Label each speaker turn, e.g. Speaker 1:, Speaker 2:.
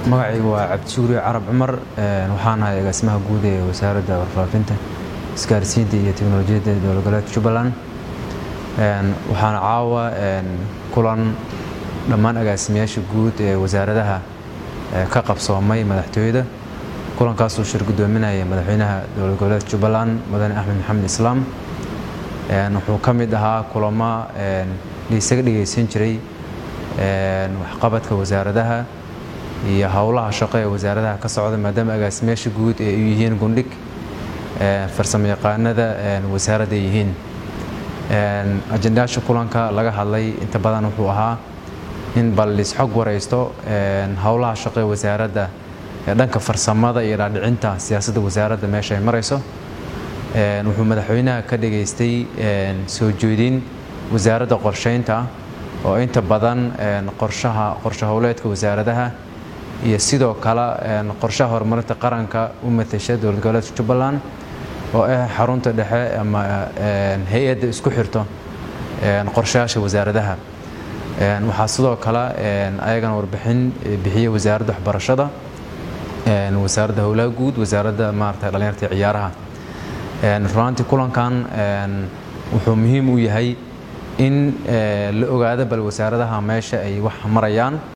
Speaker 1: magacaygu waa cabdishuuri carab cumar waxaan ahay agaasimaha guud ee wasaaradda warfaafinta isgaarsiinta iyo teknolojiyadda dowlad goboleedka jubbaland waxaana caawa kulan dhammaan agaasimayaasha guud ee wasaaradaha ka qabsoomay madaxtooyada kulankaasuu shir guddoominaya madaxweynaha dowlad goboleedka jubbaland mudane axmed maxamed islaam wuxuu ka mid ahaa kulamo laisaga dhegaysan jiray waxqabadka wasaaradaha iyo howlaha shaqo ee wasaaradaha ka socda maadaama agaasimayaasha guud ee u yihiin gundhig farsamo yaqaanada wasaaradda ay yihiin ajendayaasha kulanka laga hadlay inta badan wuxuu ahaa in bal lisxog waraysto howlaha shaqo ee wasaaradda ee dhanka farsamada iyo dhaadhicinta siyaasadda wasaaradda meesha ay marayso wuxuu madaxweynaha ka dhageystay soo jeedin wasaaradda qorsheynta oo inta badan qorshaha qorshe howleedka wasaaradaha iyo sidoo kale qorshaha horumarinta qaranka u matasha dowlad goboleedka jubbaland oo ah xarunta dhexe ama hay-adda isku xirto qorshayaasha wasaaradaha waxaa sidoo kale ayagana warbixin bixiyey wasaaradda waxbarashada wasaaradda howlaha guud wasaaradda maarata dhalinyarta ciyaaraha runaantii kulankan wuxuu muhiim u yahay in la ogaado bal wasaaradaha meesha ay wax marayaan